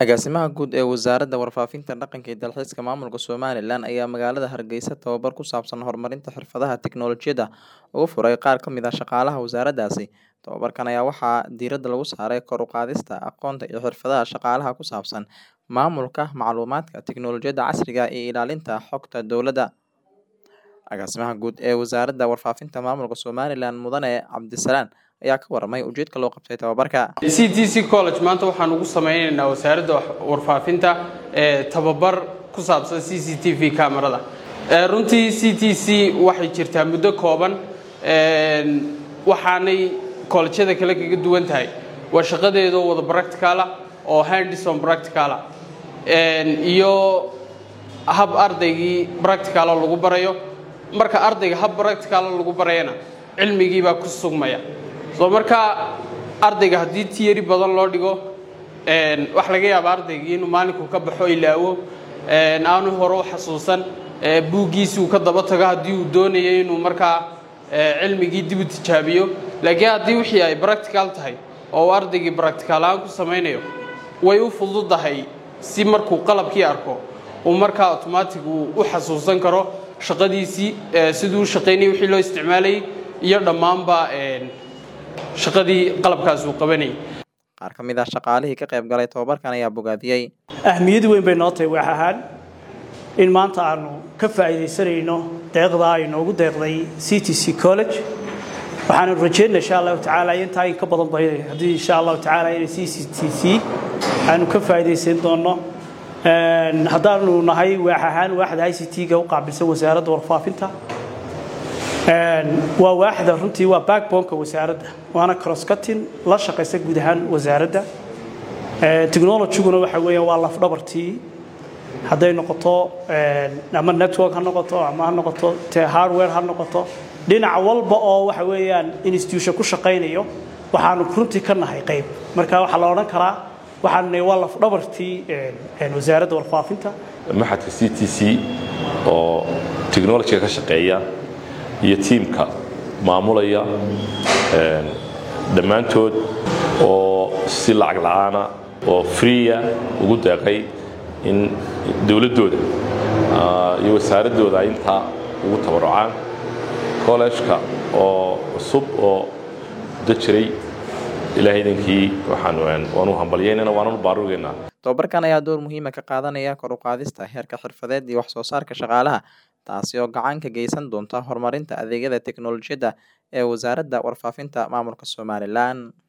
Agaasimaha Guud ee Wasaaradda Warfaafinta, Dhaqanka iyo Dalxiiska Maamulka Somalilan ayaa magaalada Hargeysa tababar ku saabsan horumarinta xirfadaha tiknoolajiyadda uga furay qaar ka mid ah shaqaalaha wasaaraddaasi. Tababarkan ayaa waxaa diiradda lagu saaray kor u qaadista aqoonta iyo xirfadaha shaqaalaha ku saabsan maamulka macluumaadka, tiknoolajiyadda casriga ah iyo ilaalinta xogta dowladda. Agaasimaha Guud ee Wasaaradda Warfaafinta Maamulka Somalilan Mudane Cabdisalaan ayaa ka warramay ujeedka loo qabtay tababarka. CTC College maanta waxaan ugu sameynaynaa wasaaradda warfaafinta ee tababar ku saabsan CCTV kamarada. Ee runtii CTC waxay jirtaa muddo kooban een waxaanay kollejyada kale kaga duwan tahay waa shaqadeedu wada practical ah oo hands on practical ah een iyo hab ardaygii practical lagu barayo marka ardayga hab practical lagu barayana cilmigii baa ku sugmaya soo marka ardayga haddii tiyari badan loo dhigo een wax laga yaaba ardaygii inuu maalinku ka baxo ilaawo een aanu hore u xasuusan ee buuggiisii uu ka daba tago haddii uu doonayo inuu markaa ee cilmigii dib u tijaabiyo laakiin haddii wixii ay practical tahay oo uu ardaygii practical aan ku samaynayo way u fududahay si markuu qalabkii arko uu markaa automatic uu u xasuusan karo shaqadiisii ee siduu u shaqaynayay wixii loo isticmaalayay iyo dhammaanba een shaqadii qalabkaas uu qabanayay Qaar ka mid ah shaqaalihii ka qayb galay tababarkan ayaa bogaadiyey. ahmiyad weyn bay noo tahay wax ahaan in maanta aanu ka faa'iidaysanayno deeqda ay noogu deeqday CTC College waxaanu rajeynaa insha Allah tacaala intaa in ka badan bay haddii insha Allah tacaala in CTC aanu ka faa'iidaysan doono een haddaanu nahay wax ahaan waaxda ICT-ga u qaabilsan wasaaradda warfaafinta een waa waaxda runtii waa backbone-ka wasaaradda waana cross cutting la shaqaysa guud ahaan wasaaradda ee technology-guna waxa weeyaan waa laf dhabartii hadday noqoto ama network ha noqoto ama ha noqoto te hardware ha noqoto dhinac walba oo waxa weeyaan institution ku shaqaynayo waxaanu runtii ka nahay qayb marka waxaa la odhan karaa waxaan nahay waa laf dhabartii wasaaradda warfaafinta maxadka c t c oo technologyga ka shaqeeya iyo tiimka maamulaya dhammaantood oo si lacag la'aana oo freeya ugu deeqay in dowladdooda iyo wasaaraddooda ay intaa ugu tabarucaan kollejka oo cusub oo muddo jiray ilaahay idankii waxaan waanu hambalyaynayna waananu baarugeynaa Tababarkan ayaa door muhiim ah ka qaadanaya kor u qaadista heerka xirfadeed iyo wax soo saarka shaqaalaha, taasi oo gacan ka geysan doonta horumarinta adeegyada tiknoolajiyadda ee Wasaaradda Warfaafinta Maamulka Somalilan.